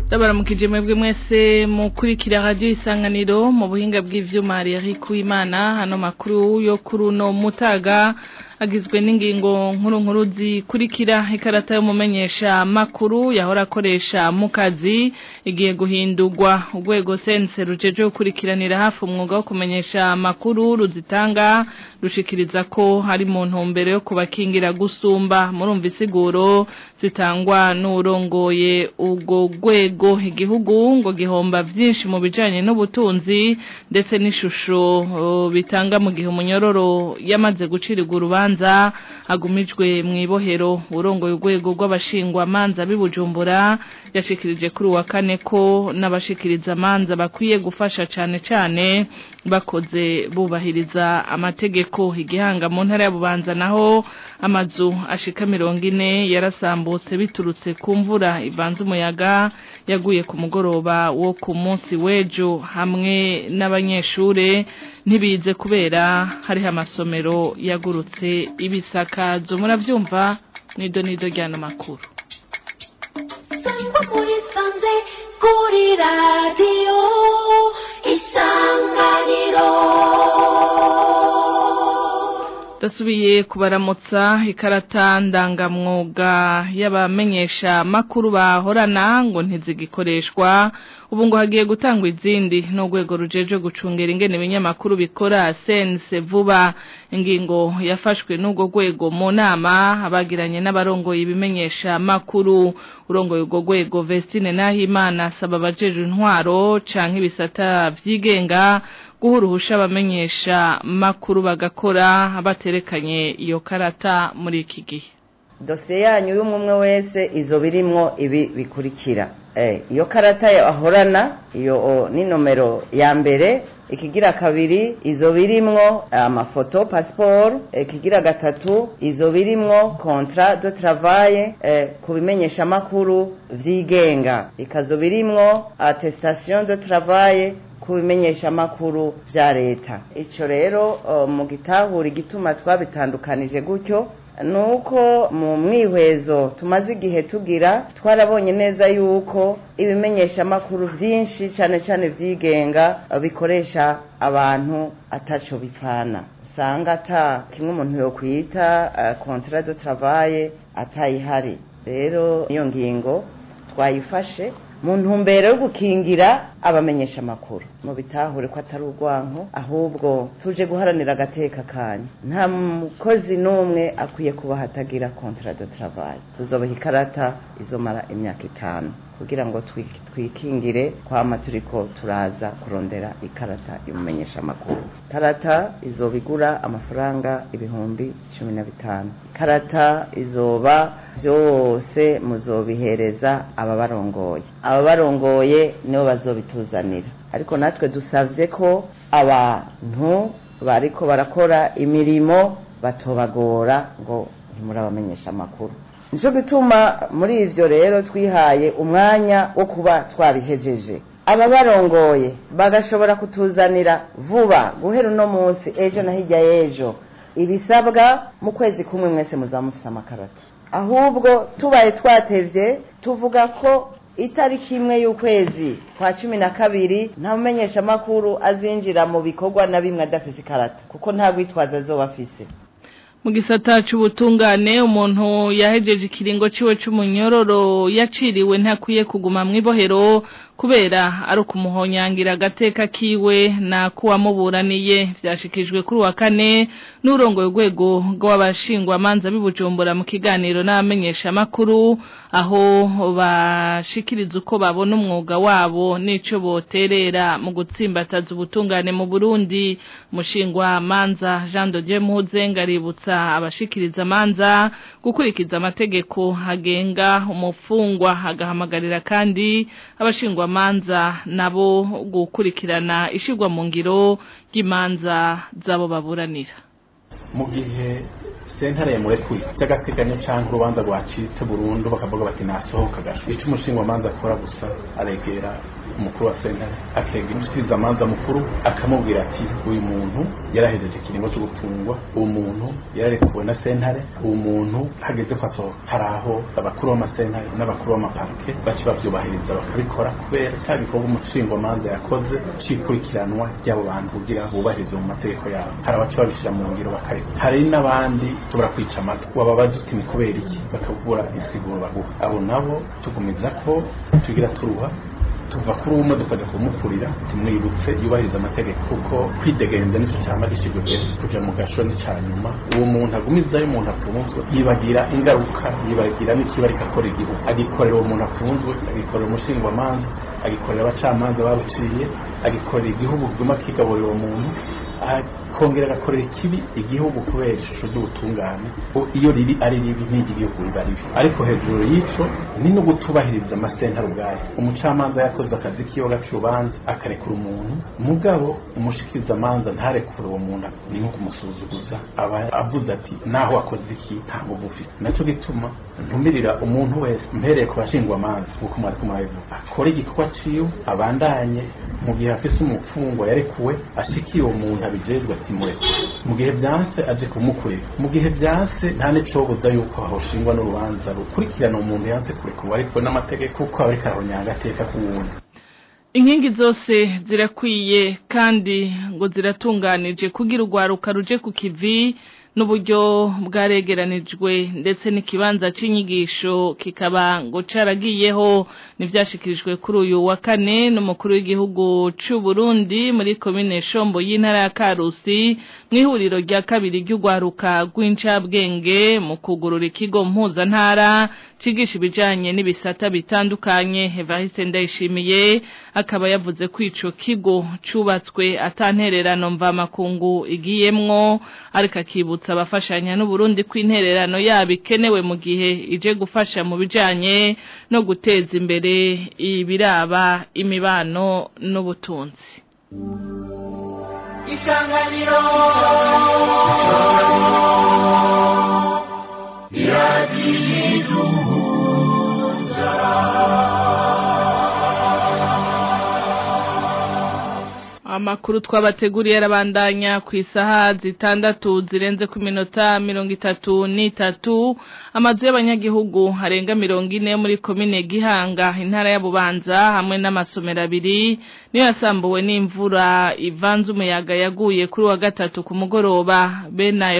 ndabaramukije mwebwe mwese mukurikira radio isanganiro mu buhinga bw'ivyuma hari Eric Uwimana hano makuru yo kuri uno mutaga agizwe n'ingingo nkuru nkuru zikurikira ikarata y'umumenyesha makuru yahora akoresha mu kazi igiye guhindurwa urwego sense rujeje gukurikiranira hafi umwuga wo kumenyesha makuru ruzitanga rushikiriza ko hari mu ntumbero yo kubakingira gusumba murumva isiguro zitangwa n'urongoye ubwo rwego igihugu ngo gihomba byinshi mu bijanye n'ubutunzi ndetse n'ishusho uh, bitanga mu gihe umunyororo yamaze gucirirwa urubanza agumijwe mu ibohero urongoye urwego rw'abashingwa manza bibujumbura yashikirije kuri wa kane ko n'abashikiriza manza bakwiye gufasha cane cane bakoze bubahiriza amategeko igihanga mu ntara ya Bubanza naho amazu ashika mirongo ine yarasambutse biturutse ku mvura ivanze umuyaga yaguye ku mugoroba wo ku munsi w'ejo hamwe n'abanyeshure ntibize kubera hariho amasomero yagurutse ibisakazo muravyumva nido nido ryano makuru kuri radiyo isanganiro dasubiye kubaramutsa ikarata ndangamwuga y'abamenyesha makuru bahorana ngo ntizigikoreshwa ubu ngo hagiye gutangwa izindi n'urwego rujeje gucungera ingene ibinyamakuru bikora sense vuba ingingo yafashwe n'urwo rwego mu nama abagiranye n'abarongoye ibimenyesha makuru urongoye urwo rwego Vestine Nahimana asaba abajeje intwaro canke ibisata vyigenga guha uruhusha abamenyesha makuru bagakora baterekanye iyo karata muri iki gihe dosiye yanyu y'umwe wese izo birimwo ibi bikurikira iyo karata ahorana iyo ni nomero ya mbere ikigira kabiri izo birimwo amafoto pasiporo ikigira gatatu izo birimwo kontra de travaye ku bimenyeshamakuru vyigenga ikazo birimwo attestation de travaye ku bimenyeshamakuru vya leta ico rero mu gitahura igituma twabitandukanije gutyo nuko mu mwihwezo tumaze igihe tugira twarabonye neza yuko ibimenyeshamakuru vyinshi cane cane vyigenga bikoresha abantu ataco bipfana usanga ata kimwe umuntu yokwita uh, contrat de travail atayihari rero iyo ngingo twayifashe mu ntumbero yo gukingira abamenyesha amakuru mu bitahure ko atari urwanko ahubwo tuje guharanira agateka kanyu nta mukozi n'umwe akwiye kuba hatagira contrat de travail tuzobaha ikarata izomara imyaka itanu kugira ngo twikingire kwama turiko turaza kurondera ikarata y'umumenyesha amakuru ikarata izoba igura amafaranga ibihumbi cumi na bitanu ikarata izoba byose muzobihereza ababarongoye ababarongoye nibo bazobituzanira ariko natwe dusavye ko abantu bariko barakora imirimo batobagora ngo ntimurabamenyesha amakuru nico gituma muri ivyo rero twihaye umwanya wo kuba twabihejeje ababarongoye bagashobora kutuzanira vuba guhera uno munsi ejo na hirya y'ejo ibisabwa mu kwezi kumwe mwese muzaba mufise amakarata ahubwo tubaye twatevye tuvuga ko itariki imwe y'ukwezi kwa cumi na kabiri nta mumenyesha amakuru azinjira mu bikorwa na bimwe adafise ikarata kuko nta rwitwazo azoba afise mu gisata c'ubutungane umuntu yahejeje ikiringo ciwe c'umunyororo yaciriwe ntakwiye kuguma mw'ibohero kubera ari ukumuhonyangira agateka kiwe na kuwamuburaniye vyashikijwe kuri wa kane n'urongoye urwego rw'abashingwamanza bibujumbura mu kiganiro n'abamenyesha makuru aho bashikiriza uko babona umwuga wabo n'ico boterera mu gutsimbataza ubutungane mu Burundi mushingwa manza Jean de Dieu Muzenga aributsa abashikiriza manza gukurikiza amategeko agenga umufungwa agahamagarira kandi abashingwa manza nabo gukurikirana ishirwa mu ngiro ry'imanza zabo baburanira mu gihe sentare yamurekuye by'agateganyo cyangwa urubanza rwacitse burundu bakavuga bati nasohoka gato icyo umushinga manza akora gusa aregera umukuru wa sentare akega umushikirizamanza mukuru akamubwira ati uyu muntu yarahejeje ikiringo cyo gufungwa uwo muntu yararekuwe na sentare uwo muntu hageze ko asohoka hari aho abakuru b'amasentare n'abakuru b'amaparike baca bavyubahiriza bakabikora kubera cya gikorwa umushingwamanza yakoze c'ikurikiranwa ry'abo bantu kugira bubahirize mu mategeko yabo hari abaca babishyira mu ngiro bakareka hari n'abandi tubura kwica amatwi wababaza uti ni kubera iki bakabura insiguro baguha abo nabo tugumiza ko tugira turuha tuva kuri umwe tukajya kumukurira tumwibutse yubahiriza amategeko kuko kwidegenza nicyo cyama gishyirwa imbere kuja mu gasho ni cya nyuma uwo muntu agumizayo umuntu afunzwe yibagira ingaruka yibagira n'ikiba ariko akora igihugu agikorera uwo muntu afunzwe agikorera umushingwamanza agikorera abacamanza babuciye agikorera igihugu kiguma kigaburira uwo muntu akongera agakorera ikibi igihugu kubera ishusho ry'ubutungane iyo riri ari ribi n'iry'igihugu riba ribi ariko hejuru y'ico ni no gutubahiriza amasentare ubwayo umucamanza yakoze akazi kiwe gaca urubanza akarekura umuntu mugabo umushikirizamanza ntarekure uwo muntu ni nko kumusuzuguza aba avuze ati naho wakoze iki nta nguvu ufite naco gituma ntumirira umuntu wese mpereye ku bashingwamanza nk'uko mwari kumurabivuga akore igikorwa ciwe abandanye mu gihe afise umufungwa yarekuwe ashikiye uwo muntu abijejwe ati mureke mu gihe vyanse aje kumukurira mu gihe vyanse nta n'icobuza yuko hoshingwa n'urubanza rukurikirana umuntu yanse kurekurwa ariko n'amategeko kuko aba ariko arahonyanga agateka k'uwundi inkingi zose zirakwiye kandi ngo ziratunganije kugira urwaruka ruje ku kivi n'uburyo bwaregeranijwe ndetse n'ikibanza cy'inyigisho kikaba ngo caragiyeho n'ivyashikirijwe kuri uyu wa kane n'umukuru w'igihugu c'u Burundi muri komine Shombo y'intara ya Karusi mu ihuriro rya kabiri ry'urwaruka rw'incabwenge mu kugurura ikigo mpuzantara cigisha ibijanye n'ibisata bitandukanye Evariste Ndayishimiye akaba yavuze ko ico kigo cubatswe atantererano mva makungu igiyemwo ariko akibutsa abafashanya n'Uburundi kw'intererano yabo ikenewe mu gihe ije gufasha mu bijanye no guteza imbere ibiraba imibano n'ubutunzi isanganiro amakuru twabateguriye arabandanya ku isaha zitandatu zirenze ku minota mirongo itatu n'itatu amazu y'abanyagihugu arenga mirongo ine yo muri komine gihanga intara ya bubanza hamwe n'amasomero abiri niyo yasambuwe n'imvura ivanze umuyaga yaguye kuri wa gatatu ku mugoroba bene ayo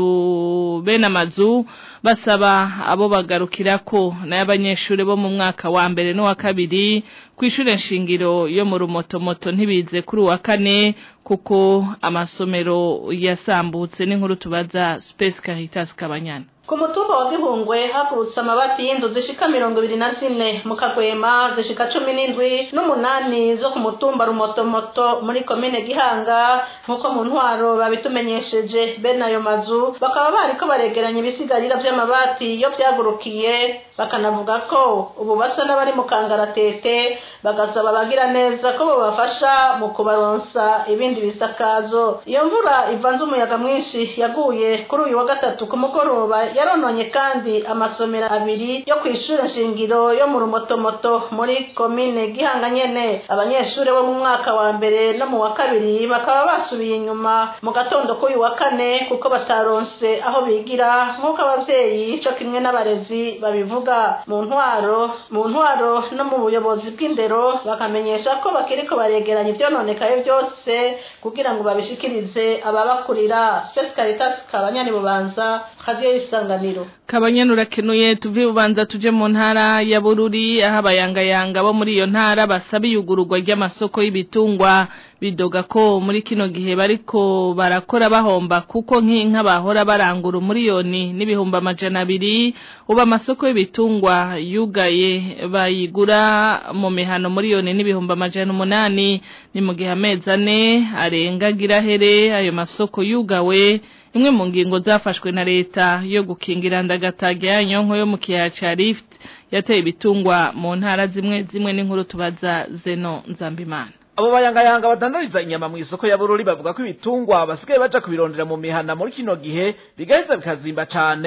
mazu bene amazu basaba abo bagarukirako n'ay'abanyeshuri bo mu mwaka wa mbere n'uwa kabiri kw'ishure nshingiro yo mu rumotomoto ntibize kuri uwa kane kuko amasomero yasambutse n'inkuru tubaza Space Caritas Kabanyana ku mutumba wa gihungwe hagurutse amabati y'inzu zishika mirongo ibiri na zine mu kagwema zishika cumi n'indwi n'umunani zo ku mutumba rumotomoto muri komine gihanga nk'uko mu ntwaro babitumenyesheje bene ayo mazu bakaba bariko baregeranya ibisigarira vy'amabati iyo vyagurukiye bakanavuga ko ubu basa n'abari mu kangaratete bagasaba abagira neza ko bobafasha mu kubaronsa ibindi bisakazo iyo mvura ivanze umuyaga mwinshi yaguye kuri uyu wa gatatu ku mugoroba yarononye kandi amasomero abiri yo kw'ishure nshingiro yo mu rumotomoto muri komine gihanga nyene abanyeshure bo mu mwaka wa mbere no mu wa kabiri bakaba basubiye inyuma mu gatondo k'uyu wa kane kuko bataronse aho bigira nk'uko abavyeyi co kimwe n'abarezi babivuga mu ntwaro mu ntwaro no mu buyobozi bw'indero bakamenyesha ko bakiriko baregeranya ivyononekaye vyose kugira ngo babishikirize ababakurira Space Caritas kabanyani bubanza radio isanganiro kabanyana urakenuye tuve bubanza tuje mu ntara ya bururi aho abayangayanga bo muri iyo ntara basaba iyugururwa ry'amasoko y'ibitungwa bidoga ko muri kino gihe bariko barakora bahomba kuko nk'inka bahora barangura umuriyoni n'ibihumbi amajana abiri ubu amasoko y'ibitungwa yugaye bayigura mu mihano muriyoni n'ibihumbi amajana umunani ni mu gihe amezi ane arenga girahere ayo masoko yugawe imwe mu ngingo zafashwe na leta yo gukingira ndagataga ya nyonko yo mu kiyaya ca Rift yateye ibitungwa mu ntara zimwe zimwe n'inkuru tubaza Zeno Nzambimana abo bayangayanga badandariza inyama mu isoko ya bururi bavuga ko ibitungwa basigaye baja kubirondera mu mihana muri kino gihe bigaheza bikazimba cane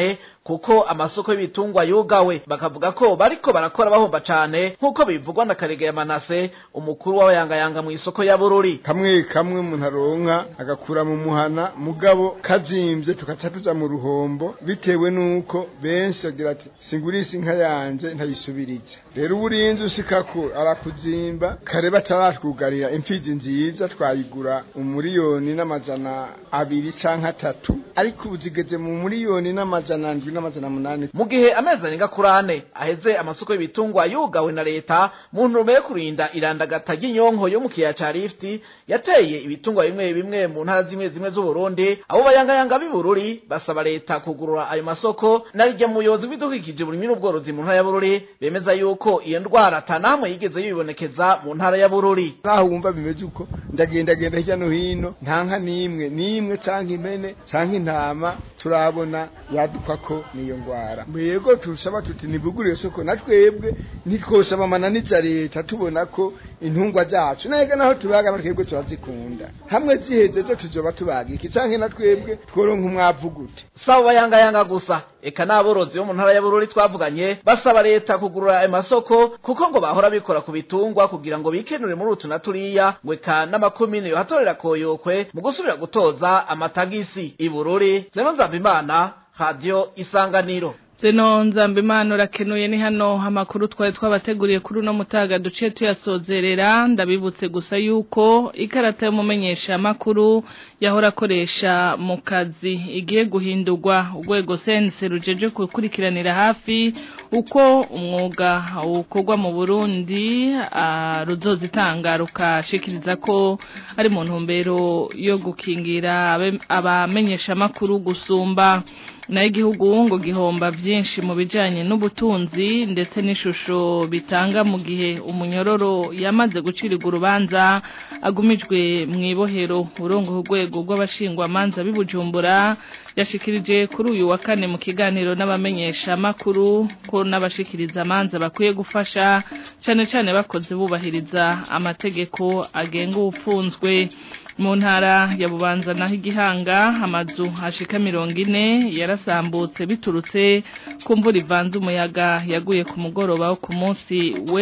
kuko amasoko y'ibitungwa yugawe bakavuga ko bariko barakora bahomba cane nk'uko bivugwa na Karege ya Manase umukuru w'abayangayanga mu isoko ya Bururi kamwe kamwe umuntu aronka agakura mu muhana mugabo kazimvye tukaca tuja mu ruhombo bitewe nuko benshi bagira ati singurisha inka yanje ntayisubirije rero uburinzi ushikako arakuzimba kare bataratwugarira imfizi nziza twayigura umuriyoni n'amajana abiri canke atatu ariko ubu zigeze mu muriyoni n'amajana ndwi n'amajana munani mu gihe amezi arenga kuri ane aheze amasoko y'ibitungwa yugawe na leta mu ntumbero yo kurinda irandagata ry'inyonko yo mu kiyaya ca Rift yateye ibitungwa bimwe bimwe mu ntara zimwe zimwe z'Uburundi abo bayangayanga b'ibururi basaba leta kugurura ayo masoko narijya muyobozi w'ibidukikije burimi n'ubworozi mu ntara ya Bururi bemeza yuko iyo ndwara atanamwe yigeze yibonekeza mu ntara ya Bururi naho wumva bimeze uko ndagendagenda hirya no hino nta nka n'imwe n'imwe canke impene canke intama turabona yaduka ko niyo ngwara mwego turusaba tuti nibugure iyo soko na twebwe ntitwosaba amananiza leta tubona ko intungwa zacu nahega naho tubaga na twebwe turazikunda hamwe ziheze zo tuzoba tubaga iki canke na twebwe tworonka umwavu gute saba bayangayanga gusa eka n'aborozi bo mu ntara ya Bururi twavuganye basaba leta kugurura ayo masoko kuko ngo bahora bikora ku bitungwa kugira ngo bikenure muri utu na turiya ngo eka n'amakomine yohatorera koyokwe mu gusubira gutoza amatagisi i Bururi zeno nzabimana radio isanganiro Zeno nzambimana urakenuye ni hano amakuru twari twabateguriye kuri uno mutaga duce tuyasozerera ndabibutse gusa yuko ikarata y'umumenyesha makuru yahora akoresha mu kazi igiye guhindurwa urwego sense rujeje gukurikiranira hafi uko umwuga ukorwa mu Burundi ruzozitanga rukashikiriza ko ari mu ntumbero yo gukingira abamenyesha makuru gusumba nayo igihugu ngo gihomba byinshi mu bijyanye n'ubutunzi ndetse n'ishusho bitanga mu gihe umunyororo yamaze gucirirwa urubanza agumijwe mu ibohero urongo urwego rw'abashingwamanza b'ibujumbura yashikirije kuri uyu wa kane mu kiganiro n'abamenyesha makuru ko n'abashikiriza amanza bakwiye gufasha cyane cyane bakoze bubahiriza amategeko agenga ubufunzwe mu ntara ya bubanza naho igihanga amazu hashika mirongo ine yarasambutse biturutse ku mvura ivanze umuyaga yaguye ku mugoroba wo ku munsi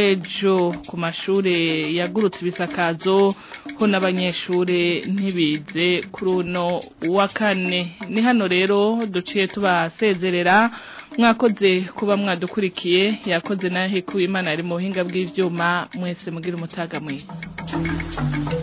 w'ejo ku mashuri yagurutse ibisakazo ho n'abanyeshuri ntibize kuri uno wa kane ni hano rero duciye tubasezerera mwakoze kuba mwadukurikiye yakoze naho ikuba imana ari mu buhinga bw'ibyuma mwese mugira umutaga mwiza